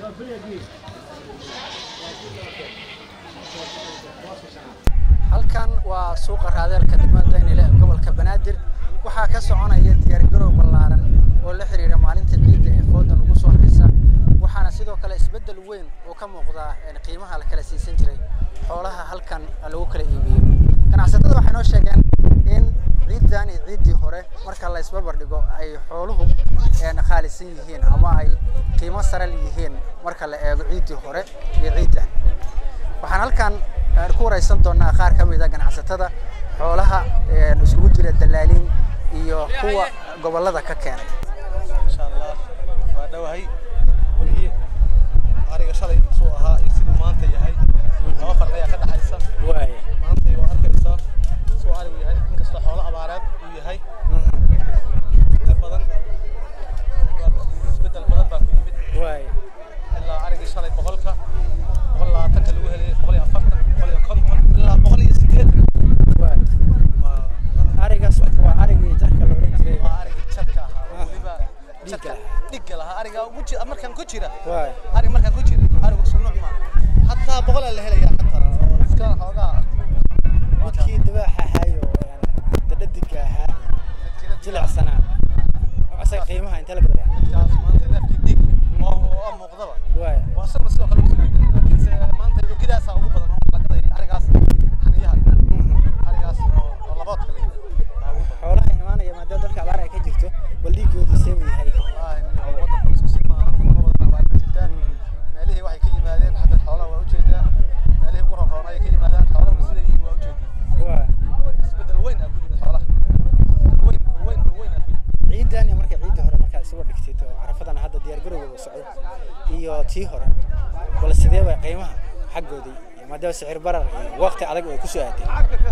halkan waa suuqa raadeelka degmada daynile ee gobolka banaadir waxaa ka soconaya diyaargarow ballaaran oo la xiriira maalinta ciidda ee fooda lagu soo haysa waxaana sidoo kale isbeddel weyn oo ka muuqda qiimaha la kala siisan jiray xoolaha halkan lagu kala iibiyo ganacsatada waxay noo sheegeen in ciiddan iyo ciiddii hore marka la isbarbar dhigo ay xooluhu qaalisan yihiin ama ay qiimo sare yihiin marka la eego ciiddii hore iyo ciiddan waxaan halkan ku wareysan doonaa qaar ka mid a ganacsatada xoolaha isugu jira dalaaliin iyo kuwa gobolada ka keenay insha allah waa dhowahay weligii ariga shalay suu ahaa iyo siduu maanta yahay laba farq ayaa ka dhexaysa maanta waa arkaysaa suu arigu yahay inkastoo xoolo abaareed uu yahay inta badan isbedel badan baa ku yimid ilaa arigii shalay boqolka boqol labaatanka lagu helay boqol iyo afartan boqol iyo konton ilaa boqol iyo sideetan waa arigaas waa arigii jarka la oran jiray waa arigii jarka ahaa weliba jarka dhigga lahaa ariga ugu jira markaan ku jira waay ari markaan ku jira arigu sunuuc ma hataa boqolaa la helayaa hataa oo iska xoogaa midkii dabaaxa ahayo dadhadiga ahaa jilicsanaa asaga qiimaha intee la gadaya midkaas maanta neefkii dhig oo oo muuqdaba waay waa isaguna sidoo kale ugu jira laakiinse maanta ogidaasaa ugu badan oo la gaday arigaas xaniyaha arigaas oo oo laboodka la yidhaha xoolaha imaanaya maadaama dalka abaar ay ka jirto bal dhiigoodu see uu yahay wallaahi nin waddanku isku si maahan wadamo badan abaar ka jirtaa meelihii waxay ka yimaadeen xagga xoolaha waa ujeedaa meelihii ugu roonroona ay ka yimaadaan xoolahuna siday yihiin waa ujeedaa waay isbedel weyn aa ku yimid xoolaha weyn weyn weyn aa ku yimid ciidan iyo marka ciidda hore markaa isugu dhigtid oo carafadan hadda diyaargarowga socdo iyo tii hore bal sidee bay qiimaha xaggoodii maadaama sicir barar iyo waqti adag ay ku soo aadeen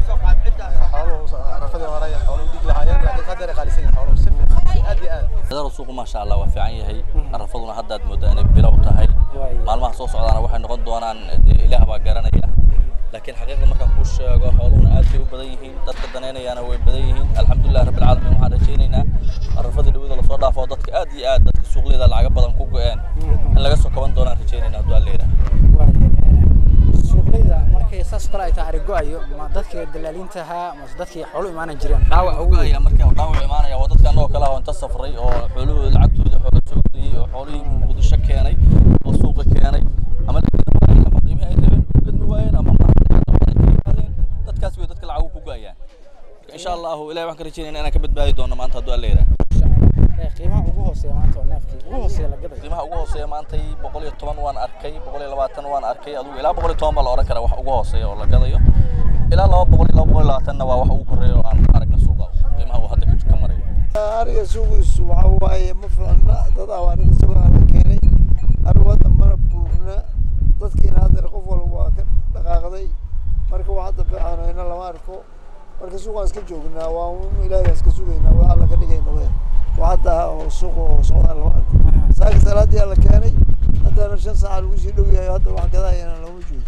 xooluhu carafadii hore ay xooluhu dhig lahaayeen laakiin hadda ay qaalisan yihiin xooluhu si fiican si aad iyo aad dadaal suuqu maasha Allah waa fiican yahay arafaduna hadda aad moodaa inay bilow tahay Waay. maalmaha soo socdaana waxay noqon doonaan dee ilaah baa garanaya laakiin xaqiiqda markaan kuu sheego xooluhuna aad bay u badan yihiin dadka danaynayaana way badan yihiin alxamdulilah rabbil caalamiin waxaan rajaynaynaa arafadii dhawada lasoo dhaafo dadka aad iyo aad dadka suuqleyda lacaga badan ku go-een in laga soo kaban doonaan rajaynaynaa hadduu alla yidhaah suuqleyda markay saas kale ay tahay arigo-ayo ma dadkii dalaaliinta ahaa mase dadkii xoolo imaanan jireen dhaawac uga ayaa marka dhaawac imaanaya waa dadka anagoo kale ah oo inta safray oo xooluhu lacagtooda xoola soo geliyey oo xoolihii muqdisho keenay oo suuqa keenay ama laakiin ama qiimihi ay rabeen u gadmi waayeen ama maaragtay hadda hore ay ka yimaadeen dadkaas way dadka lacagu ku go-ayaan marka insha allahu ilahi waxaan ka rajaynayna inaan ka badbaadi doono maanta hadduu alla yidhaah Ee, qiimaha ugu hooseeya maanta oo neefkii ugu hooseeya la gadayo qiimaha ugu hooseeya maantay boqol iyo toban waan arkay boqol iyo labaatan waan arkay adigu ilaa boqol iyo toban baa la oran karaa wax ugu hooseeya oo la gadayo ilaa laba boqol iyo laba boqol iyo labaatanna waa wax ugu koreeya oo aan aragna suuqa qiimaha uu hadda ka marayo ariga suuqiisu waxa waaye ma fiicna dad awaarida sugaa la keenay arigu hadda mana buurna dadkiina hadda qof walba waa ka dhaqaaqday marka wax hadda fiicanayna lama arko marka suuqaan iska joognaa waa un ilaahay iska sugaynaa waa alla ka dhigayna we wax hadda oo suuqa oo socdaan lama arko saaka salaadii la keenay haddana shan saaca lagu sii dhow yahay hadda wax gadahayana looma joogo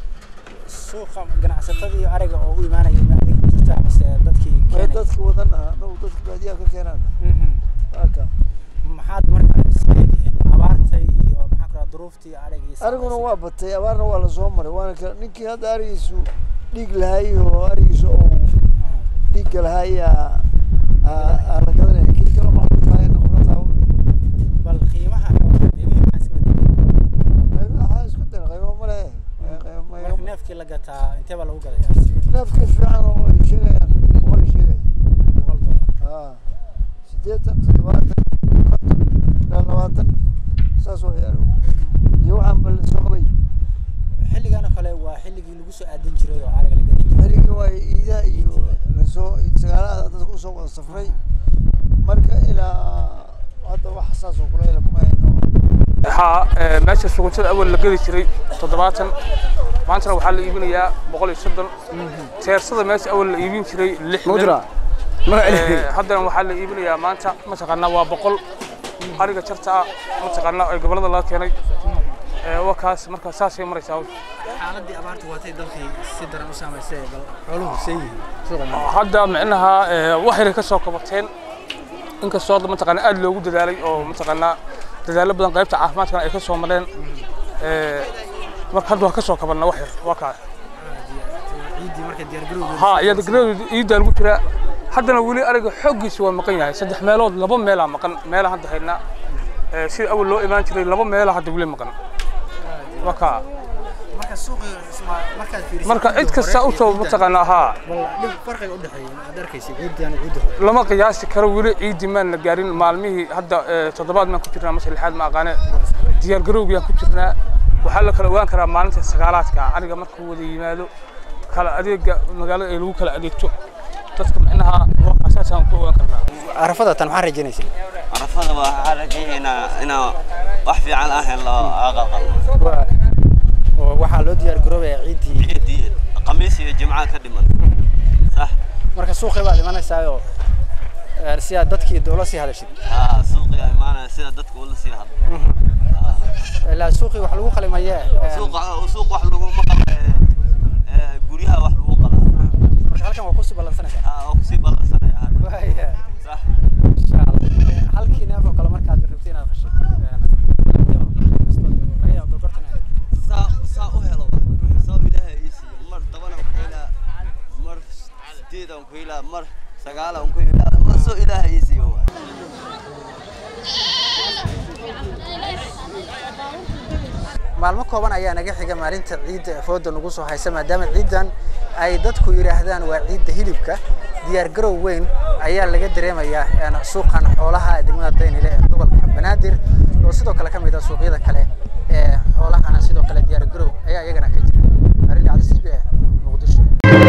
suuqa ganacsatadii ariga oo u imaanaya ma adiga ku jirtaa mase dadkii way keenay dadka wadana dhow dadka baadiyaha ka keenaan Mhm. haka maxaad markaa isleedihiin abaartay iyo maxaa kala duruuftii ariga iyo ariguna waa batay abaarna waa lasoo maray waana ka ninkii hadda arigiisu dhiig lahay oo arigiisu oo dhiigga lahayaa aa la gadanaya kii kale maxaa tahay noqona taaban bal qiimaha qiimihii maxaa iska bedelay waxaa isku dara qaybo ma lehe qaybo ma marka neefkii la gataa intee baa lagu gadayaa neefka fiican oo ay sheegayaan boqol ay sheegaya boqol dollar haa siddeetan toddobaatan konton ilaa labaatan saas waa yaalo iyo waxaan bal soo qabay xilligan oo kale waa xilligii lagu soo aadin jiray oo ariga la gadan jiray xerigii waa iidaha iyo lasoo sagaalada dadka usoo wada safray marka ilaa hadda wax saas oo kulayla kuma hayno waxaa ee, meesha suguntada awal la geli jiray toddobaatan maantana waxaa la iibinayaa boqol iyo soddon teersada meesha awal la iibin jiray lixdan Ee, haddana waxaa la iibinayaa maanta mataqaanaa waa boqol ariga jarta ah mataqaanaa ee gobollada laga keenay Ee, waa kaas marka saasay maraysaa hawsha. xaaladii abaartu waatay dalkii si daran u saamaysay bal xooluhu see yihiin suuqa maanta hadda micnaha ee, wax yaray ka soo kabateen inkastoo hadda mataqaanaa aad loogu dadaalay oo mataqaanaa dadaallo badan qaybta caafimaadkana ay ka soo mareen marka hadda waa ka soo kabanna wax yar waa kaa ciiddii marka diyaargarowgeeda ها يا دقنود يدا lagu jira haddana wali ariga xoogiisa waa maqan yahay saddex meelood laba meelaa maqan meela hadda haynaa ee sida awal loo imaan jiray laba meela hadda wali maqan waka marka suuqii isma markaad fiiriso marka cid kasta u soo mataqaanaa haa bal dhib farqiga u dhaxeeya aad arkaysa ciiddii aan ciidda hore lama qiyaasi karo weli ciidii maan la gaarin maalmihii hadda ee, toddobaad maan ku jirnaa mase lixaad ma aqaane diyaar garowgiyaan ku jirnaa waxaa la kala ogaan karaa maalinta sagaalaadka aniga markuu wada yimaado kala adeega magaalada ay lagu kala adeegto dadka micnaha waa asaasaan ku ogaan karnaa carafada tan maxaa rajaynaysaa carafada waxaa rajaynaa inaa wax fiican ah helo aqalqal oo waxaa loo diyaar garoobayaa ciiddii ciidii khamiis iyo jimca ka dhiman sax marka suuqii baad imanaysaa oo ee, si aad dadkii doola sii hadashid haa suuqiga imaanaya sida dadka ula sii hadlo ilaa suuqii wax lagu qalimayee ee, suuqa suuq wax laguma qala ee, guryaha wax lagu qala marka halkan waa kusii ballansanaysaa haa oo kusii ballansanaya hadda waaya sax insha allah Ee, halkii neef oo kale markaad rabtay inaad qashid ee, saa saa u helo waay. saa ilaahay ii siiyo mar tobanaan ku helaa mar sideedaan ku helaa mar sagaalaan ku helaa mar soo ilaahay ii siiyo waay. maalmo kooban ayaa naga xiga maalinta ciidda ee fooda nagu soo haysa maadaama ciiddan ay dadku yidhaahdaan waa ciidda hilibka diyaar garow weyn ayaa laga dareemayaa een, suuqan xoolaha ee degmada daynile ee gobolka banaadir oo sidoo kale ka mid ah suuqyada kale ee xoolahana sidoo kale diyaar garow ayaa iyagana ka jira arrin dhacda c b a muqdisho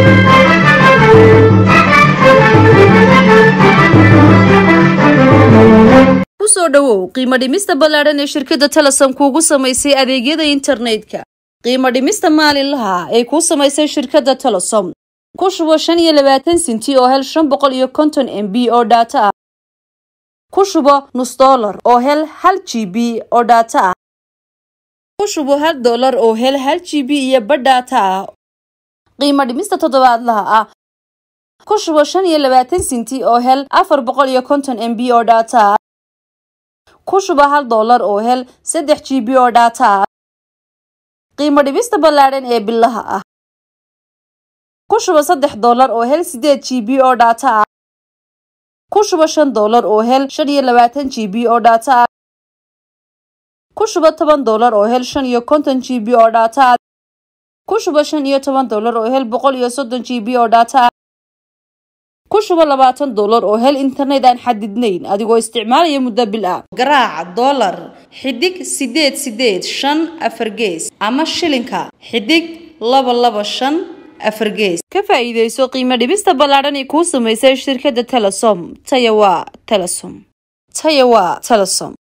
kusoo dhowow qiimo dhimista ballaadhan ee shirkadda telesom kuugu samaysay adeegyada internetka qiimo dhimista maalinlaha ee kuu samaysay shirkadda telesom ku shubo shan iyo labaatan sinti oo hel shan boqol iyo konton m b oo dhaato ah ku shubo nus dollar oo hel hal g b oo dhaato ah ku shubo hal dollar oo hel hal g b iyo badh dhaato ah qiimo dhimista toddobaadlaha ah ku shubo shan iyo labaatan sinti oo hel afar boqol iyo konton m b oo dhaato ah ku shuba hal dollar oo hel saddex g b oo dhaata ah qiimo dhibista ballaadhan ee bilaha ah ku shuba saddex dollar oo hel sideed g b oo dhaata ah ku shuba shan dollar oo hel shan iyo labaatan g b oo dhaata ah ku shuba toban dollar oo hel shan iyo konton g b oo dhaata ah ku shuba shan iyo toban dollar oo hel boqol iyo soddon g b oo dhaata ah ku shubo labaatan dollar oo hel internet aan xadidnayn adigoo isticmaalaya muddo bil ah garaaca dollar xidig sideed sideed shan afar gees ama shilinka xidig laba laba shan afar gees ka faa'iidayso qiimo dhibista ballaadhan ee kuu samaysay shirkadda telesom taya waa telesom taya waa telesom